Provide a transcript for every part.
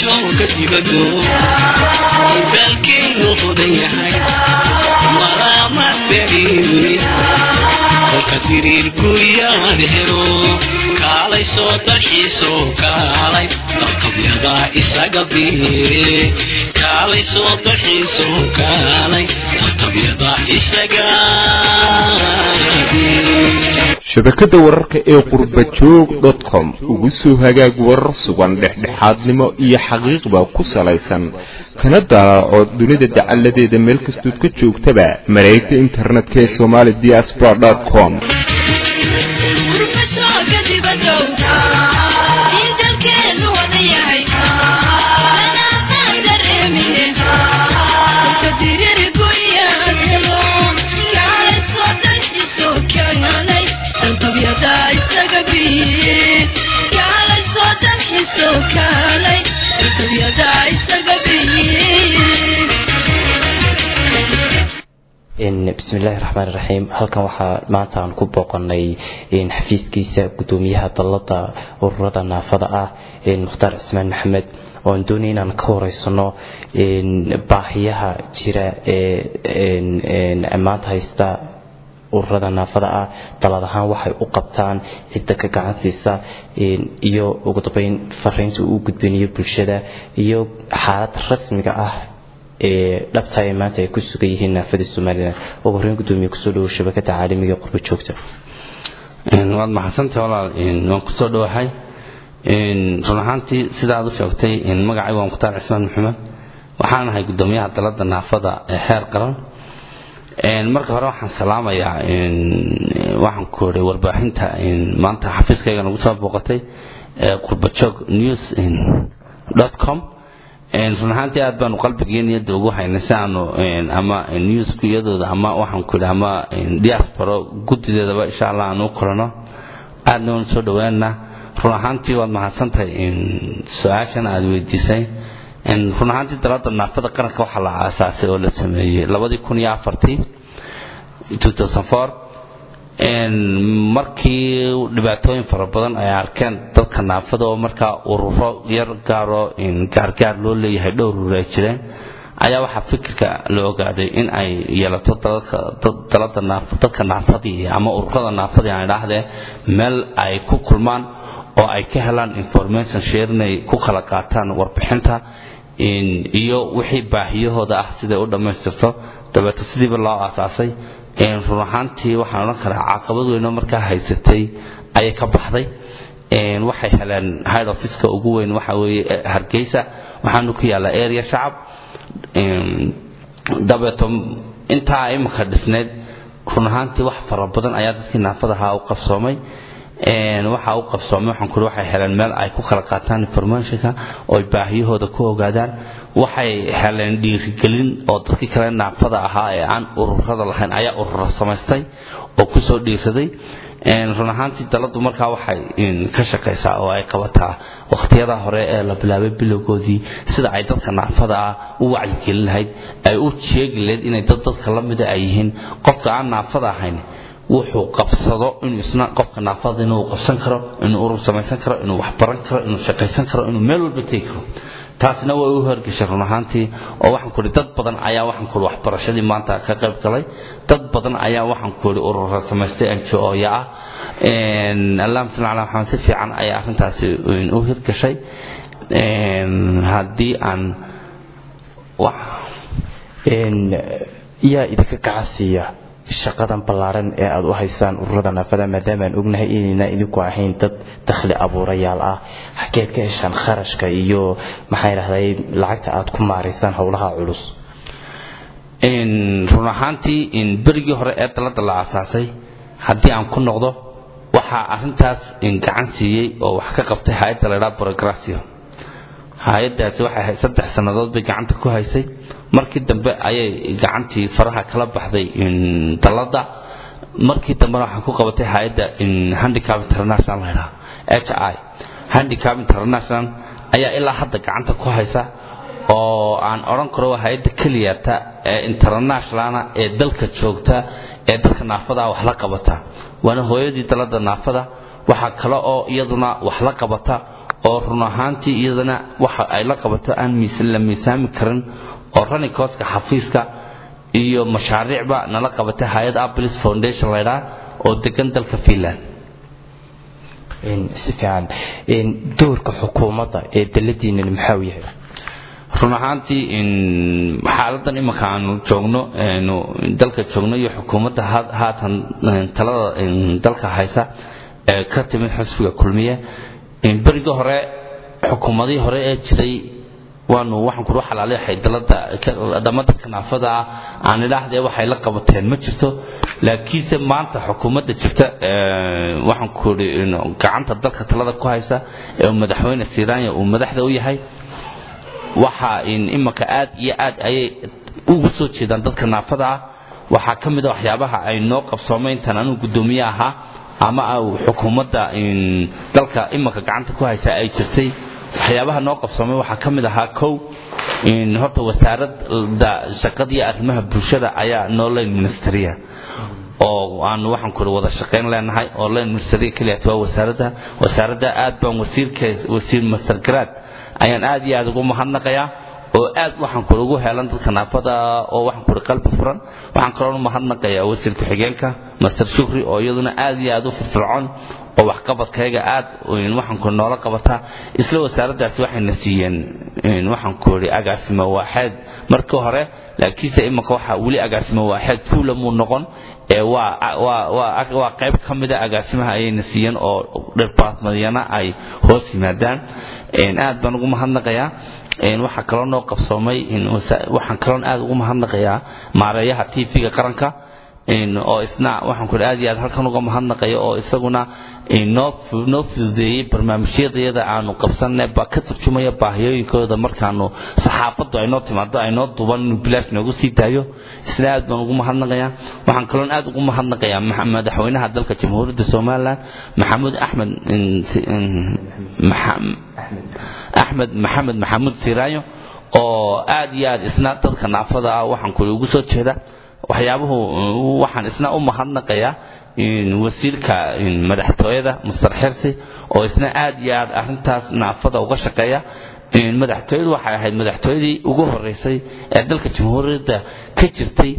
jooga dibado dalkeenu hodan yahay malaama dariiri kolka diriirku yaan helo kaalay soo dalxiiso kaalay dalkabyada isaga biire kaalay soo dalxiiso kaalay dalkabyada isaga shabakadda wararka ee qurbajoog com ugu soo hagaag warar sugan dhexdhexaadnimo iyo xaqiiqba ku salaysan kana daalaaco dunida dacalladeeda meel kastood ka joogtaba mareegta internetka ee somali diaspora com bismillahi raxmaan raxiim halkan waxaa maanta aan ku booqanay xafiiskiisa gudoomiyaha dalada ururada naafada ah mukhtaar cismaan maxamed oan doonay inaan ka horeysano baahiyaha jira ee maanta haysta ururada naafada ah dalad ahaan waxay u qabtaan cidda ka gacansiisa iyo ugu dambeyn fariinta uu gudbinayo bulshada iyo xaalada rasmiga ah ee dhabta ee maanta ay ku sugan yihiin naafada somalilan ugu horreyn gudoomiye kusoo dhawo shabakada caalamiga qurba joogta waad maxadsantay walaal waan kusoo dhowahay run ahaantii sida aad u sheegtay magacaygu waa mukhtaar cismaan maxamed waxaan ahay gudoomiyaha dalada naafada ee xeer qaran marka hore waxaan salaamayaa waxaan ku oray warbaaxinta maanta xafiiskayga nagu soo booqatay ee qurbajoog news com run ahaantii aad baanu qalbigii niyadda ugu haynay si aanu ama newsku iyadooda ama waxaan ku idhi ama diaspora guddideedaba insha allah aan u kulano aadna waan soo dhawaanaa run ahaantii waad mahadsantahay su-aashan aad weydiisay run ahaantii dalada naafada qaranka waxaa la aasaasay oo la sameeyey labadii kun iyo afartii markii dhibaatooyin fara badan ay arkeen dadka naafada oo markaa ururo yar gaaroo gaargaar loo leeyahay dhowr urur ay jireen ayaa waxaa fikirka la ogaaday in ay yeelato dadka naafadii ama ururada naafadii aan idhaahdee meel ay ku kulmaan oo ay ka helaan information share inay ku kala qaataan warbixinta iyo wixii baahiyahooda ah siday u dhammaystirto dabeeto sidiiba loo aasaasay run ahaantii waxaan odhan karaa caqabad weynoo markaa haysatay ayay ka baxday waxay heleen hid officeka ugu weyn waxa weeye hargeysa waxaanu ku yaallaa area shacab dabeeto intaa imika dhisneyd run ahaantii wax fara badan ayaa dadkii naafadahaa u qabsoomay waxa u qabsoomay waxaan kuri waxay heleen meel ay ku kala qaataan informationka oo ay baahiyahooda ku ogaadaan waxay heleen dhiirigelin oo dadkii kale naafada ahaa ee aan ururada lahayn ayaa ururo samaystay oo kusoo dhiiraday run ahaantii daladu markaa waxay ka shaqaysaa oo ay qabataa wakhtiyada hore ee la bilaabay bilowgoodii sida ay dadka naafada ah u wacyigelin lahayd ay u sheegi lahayd inay dad dadka la mida ay yihiin qofka aan naafada ahayn wuxuu qabsado inuu isna qofka naafada inuu qabsan karo inuu urur samaysan karo inuu waxbaran karo inuu shaqaysan karo inuu meel walba tegi karo taasna way u horgeshay run ahaantii oo waxaan ku ihi dad badan ayaa waxaan ku ihi waxbarashadii maanta ka qayb galay dad badan ayaa waxaan ku ihi urura samaystay anjooya ah allahuma salli calaa maxamed si fiican ayaa arrintaasi u hirgashay haddii aan yaa idinka kacasiiya shaqadan ballaaran ee aad u haysaan ururada naafada maadaamaan ognahay inayna idinku ahayn dad dakhli abuurayaal ah xageed ka heshaan kharashka iyo maxaa idhahday lacagta aad ku maaraysaan howlaha culus run ahaantii berigii hore ee dalada la aasaasay haddii aan ku noqdo waxaa arintaas gacan siiyey oo wax ka qabtay hay-adda laydhaa brogracio hay-adaasi waxay saddex sannadood bay gacanta ku haysay markii dambe ayay gacantii faraha kala baxday dalada markii dambena waxaan ku qabatay hay-adda handicap international laydhaa h i handicap international ayaa ilaa hadda gacanta ku haysa oo aan odhan karo waa hay-adda keliyata ee internationalna ee dalka joogta ee dadka naafada wax la qabata waana hooyadii dalada naafada waxaa kale oo iyaduna wax la qabata oo run ahaantii iyadana waxa ay la qabato aan la miisaami karin oo running costka xafiiska iyo mashaariicba nala qabatay hay-ad aplis foundation laydhaa oo degan dalka finland si fiican doorka xukuumadda ee daladiinani maxaa u yahay run ahaantii xaaladan imanka aanu joogno dalka joogno iyo xukuumadda haatan talada dalka haysa ee ka timid xusbiga kulmiye berigii hore xukuumadihii hore ee jiray waanu waxaan kuru xalaaleexay dalada dhamma dadka naafada ah aan idhaahdee waxay la qabateen ma jirto laakiinse maanta xukuumadda jirta waxaan kuri gacanta dalka talada ku haysa ee madaxweyne siranya uu madaxda u yahay waxa imanka aad iyo aad ayay ugu soo jeedaan dadka naafada ah waxaa ka mid a waxyaabaha ay noo qabsoomay intaan anuu guddoomiye ahaa ama xukuumadda dalka imanka gacanta ku haysa ay jirtay waxyaabaha noo qabsoomay waxaa ka mid ahaa kow horta wasaaradda shaqada iyo arrimaha bulshada ayaa noo line ministeriya oo aanu waxaan kuri wada shaqayn leenahay oo line ministeriya keliyaat waa wasaaradda wasaaradda aad baan wasiirka wasiir master grad ayaan aad iyo aad ugu mahadnaqayaa oo aad waxaan kuri ugu heelan dadka naafada oo waxaan kuri qalbi furan waxaan kaloo mahadnaqayaa wasiir ku-xigeenka master shukri oo iyaduna aad iyo aad u firfircoon oo waxqabadkayga aad waxaan kuri noola qabataa isla wasaaraddaasi waxayna siiyeen waxaan kuri agaasimo waaxeed markii hore laakiinse imanka waxaa weli agaasimo waaxeed fuula muu noqon ee waa qayb ka mida agaasimaha ayayna siiyeen oo dhirbaatmadyana ay hoos yimaadaan aad baan ugu mahadnaqayaa waxaa kaloo noo qabsoomay waxaan kaloon aad ugu mahadnaqayaa maareeyaha tv-ga qaranka oo isna waxaan ku aad iyo aad halkan uga mahadnaqayo oo isaguna noo fududeeyey barnaamijyadayada aanu qabsanay baa ka turjumaya baahiyooyinkooda markaanu saxaafaddu ay noo timaado ay noo duban inuu bilaash noogu sii daayo isna aad baan ugu mahadnaqayaa waxaan kaloon aad ugu mahadnaqayaa madaxweynaha dalka jamhuuriyadda somalilan maxamuud axmed axmed maxamed maxamuud siraayo oo aad iyo aad isna dadka naafada ah waxaan kuli ugu soo jeeda waxyaabuhu waxaan isna u mahadnaqayaa wasiirka madaxtooyada master xirsi oo isna aad iyo aad arintaas naafada uga shaqeeya madaxtooyadu waxay ahayd madaxtooyadii ugu horeysay ee dalka jamhuuriyadda ka jirtay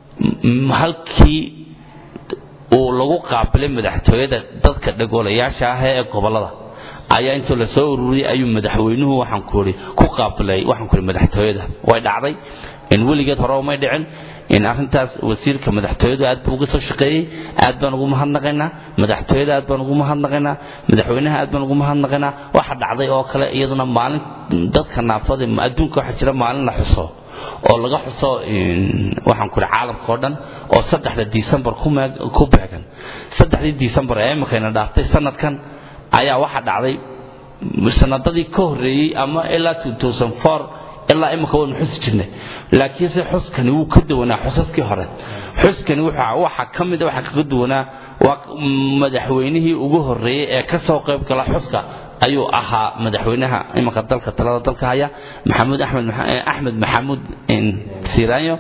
halkii uu lagu qaabilay madaxtooyada dadka dhagoolayaasha ah ee gobolada ayaa intuu la soo ururiyey ayuu madaxweynuhu waxaan kuuri ku qaabilay waxaan kuuri madaxtooyada way dhacday in weligeed hore umay dhicin in arrintaas wasiirka madaxtooyadu aad buu uga soo shaqeeyey aad baan ugu mahadnaqaynaa madaxtooyada aad baan ugu mahadnaqaynaa madaxweynaha aad baan ugu mahadnaqaynaa waxa dhacday oo kale iyaduna maalin dadka naafada adduunka waxaa jira maalin la xuso oo laga xuso waxaan kuri caalamka oo dhan oo saddexda disembar ku beegan saddexdii disembar ee iminkayna dhaaftay sanadkan ayaa waxa dhacday sanadadii ka horreeyey ama ilaa ilaa imika waynu xusi jirnay laakiinse xuskani wuu ka duwanaa xusaskii hore xuskani waxa ka mida waxa kaga duwanaa waa madaxweynihii ugu horreeyey ee ka soo qayb gala xuska ayuu ahaa madaxweynaha imanka dalka talada dalka haya maxamuud axmed axmed maxamuud siraanyo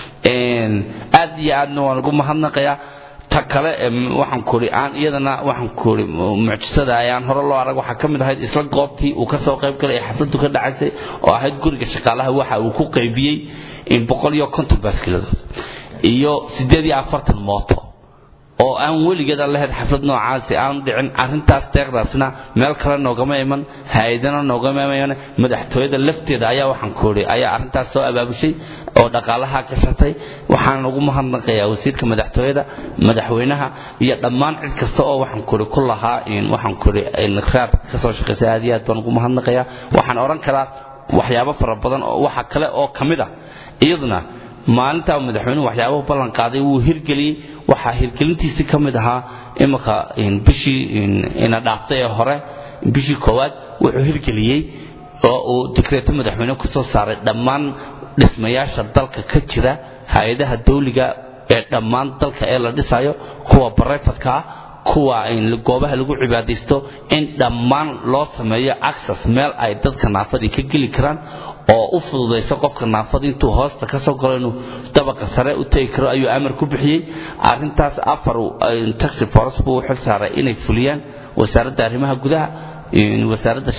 aad iyo aadna waan ugu mahadnaqayaa ta kale waxaan kuri aan iyadana waxaan kuri mucjisada ayaan hore loo arag waxaa ka mid ahayd isla goobtii uu ka soo qayb galay ee xafladdu ka dhacaysay oo ahayd guriga shaqaalaha waxa uu ku qaybiyey boqol iyo konton baaskiladood iyo siddeed iyo afartan mooto oo aan weligeeda lahayd xaflad noocaasi aanu dhicin arrintaas deeqdaasna meel kale noogama iman hay-adana noogama iman madaxtooyada lafteeda ayaa waxaan kuuri ayaa arrintaas soo abaabushay oo dhaqaalaha gashatay waxaan ugu mahadnaqayaa wasiirka madaxtooyada madaxweynaha iyo dhammaan cid kasta oo waxaan kuuri ku lahaa waxaan kuuri raad ka soo shaqaysay aad iyo aad baan ugu mahadnaqayaa waxaan odhan karaa waxyaabo fara badan oo waxa kale oo ka mid ah iyaduna maalintaa madaxweynuhu waxyaabahu ballan qaaday wuu hirgeliyey waxaa hirgelintiisii ka mid ahaa iminka bishii ina dhaaftay ee hore bishii koowaad wuxuu hirgeliyey oo uu dikreeto madaxweyne ku soo saaray dhammaan dhismayaasha dalka ka jira hay-adaha dawliga ee dhammaan dalka ee la dhisayo kuwa barayfadka ah kuwa goobaha lagu cibaadaysto in dhammaan loo sameeyo access meel ay dadka naafadii ka geli karaan oo u fududayso qofka naafada intuu hoosta ka soo galo inuu dabaqa sare u tegi karo ayuu amar ku bixiyey arrintaas afar taxi force buu u xil saaray inay fuliyaan wasaaradda arrimaha gudaha wasaaradda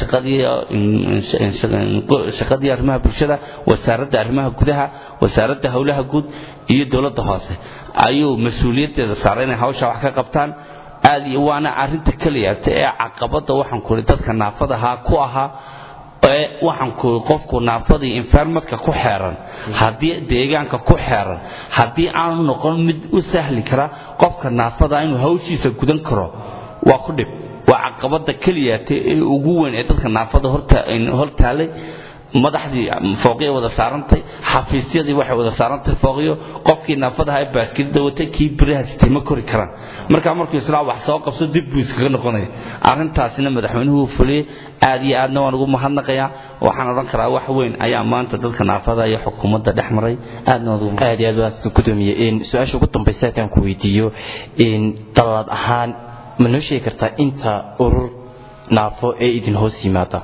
shaqadii arrimaha bulshada wasaaradda arrimaha gudaha wasaaradda howlaha guud iyo dowladda hoose ayuu mas-uuliyaddeeda saaray inay hawsha wax ka qabtaan aad iyo waana arrinta keliyaata ee caqabadda waxaan ku ihi dadka naafadahaa ku ahaa ee waxaan ku qofku naafadii environmentka ku xeeran haddii deegaanka ku xeeran haddii aanu noqon mid u sahli kara qofka naafada inuu hawshiisa gudan karo waa ku dhib waa caqabada keliyaata ee ugu weyn ee dadka naafada hortaalay madaxdii fooqya wada saarantay xafiisyadii waxay wada saarantay fooqyo qofkii naafadaha ee baaskilida watay kii biraha sitay ma kori karaan markaa markuu islaa wax soo qabso dib buu iskaga noqonaya arrintaasina madaxweynuhu fuliyey aad iyo aadna waan ugu mahadnaqayaa waxaan odhan karaa wax weyn ayaa maanta dadka naafada iyo xukuumadda dhex maray aadna waan ugu aad iyo aad waan gudoomiye su-aasha ugu dambaysa haddaan ku weydiiyo dalaad ahaan ma noo sheegi kartaa inta urur naafo ee idin hoos yimaada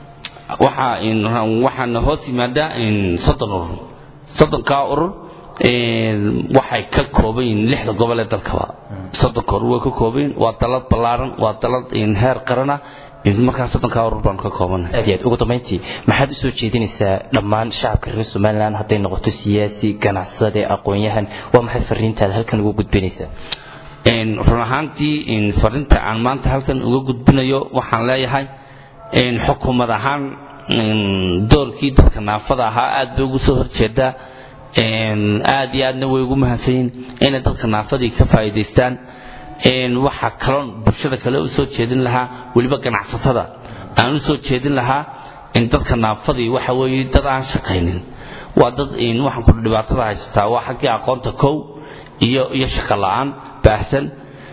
waxaana hoos yimaada soddon urur soddonkaa urur waxay ka kooban yihiin lixda gobol ee dalkaba soddonka urur way ka kooban yihiin waa dalad ballaaran waa dalad heer qarana markaa soddonkaa urur baan ka koobanahay aad iyo aad ugu dambayntii maxaad u soo jeedinaysaa dhammaan shacabka reer somaliland hadday noqoto siyaasi ganacsade aqoon-yahan waa maxay fariintaada halkan ugu gudbinaysaa run ahaantii fariinta aan maanta halkan uga gudbinayo waxaan leeyahay xukuumad ahaan doorkii dadka naafada ahaa aad bay ugu soo horjeedaa aad iyo aadna way ugu mahadsanyiin inay dadka naafadii ka faa'iidaystaan waxaa kaloon bulshada kale u soo jeedin lahaa weliba ganacsatada aan u soo jeedin lahaa in dadka naafadii waxa weeye dad aan shaqaynin waa dad waxaan ku dhibaatada haysataa waa xaggii aqoonta kow iyo iyo shaqo la'aan baahsan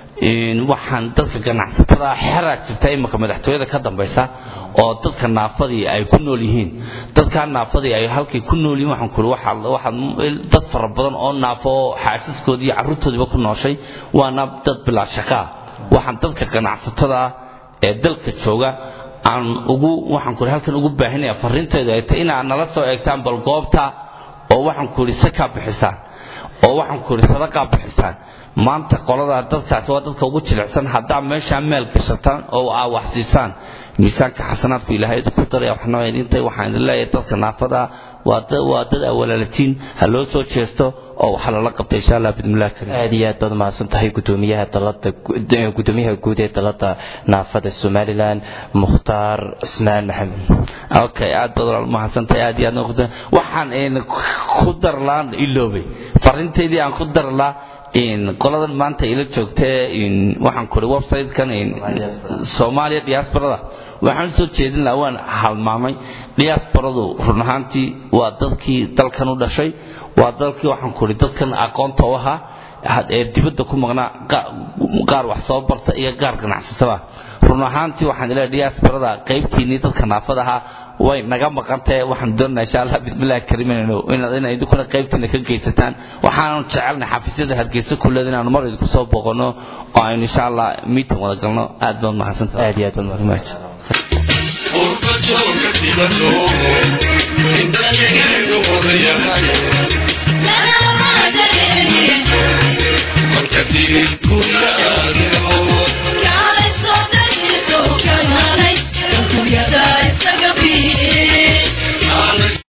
waxaan dadka ganacsatada xeraa jirta imika madaxtooyada ka dambaysa oo dadka naafadii ay ku nool yihiin dadkaa naafadii ay halkay ku nool yihiin waxaan kuli waxaad dad fara badan oo naafo oo xaasaskoodii iyo carruurtoodiiba ku nooshay waana dad bilaa shaqaa waxaan dadka ganacsatada ah ee dalka jooga aan ugu waxaan kuli halkan ugu baahinaya fariinteedu ay tahay inaad nala soo eegtaan bal goobta oo waxaan kuli sakaa bixisaan oo waxaan ku idhi sadaqaa bixisaan maanta qolada dadkaasi waa dadka ugu jilicsan haddaa meeshaa meel gashataan oo aa wax siisaan miisaanka xasanaadku ilaahay ku daraya waxna idintay waxaan idin leeyahay dadka naafada waa dad waa dad awalaalatiin ha loo soo jeesto oo waxa lala qabta insha allah bidmillahi karim aad iyo aad baad mahadsan tahay gudoomiyaha dalada gudoomiyaha guud ee dalada naafada somaliland mukhtaar cusmaan maxamed okay aad baad walaal mahadsantahay aad iyo aad noqotay waxaan ku darlaan iloobay farinteydii aan ku darlaa qoladan maanta ila joogtee waxaan kuri website-kan soomaaliya diasporada waxaan usoo jeedin lahaa waan halmaamay diasporadu run ahaantii waa dadkii dalkan u dhashay waa dalkii waxaan kuri dadkan aqoonta u ahaa ee dibadda ku maqnaa qaar wax soo barta iyo qaar ganacsatada run ahaantii waxaan ilaa diasporada qaybtiinii dadka naafada ahaa way naga maqantae waxaan doonaa insha allah bismillahi kariim inay idinkuna qaybtiina ka geysataan waxaanu jecelnay xafiisyada hargeysa kuleed inaanu mar idinku soo booqano oo aynu insha allah meeting wada galno aad baad mahadsantahay aad iyo aad baad mahadsan Urka jooga dibadoo, inta jegaygu odayahay.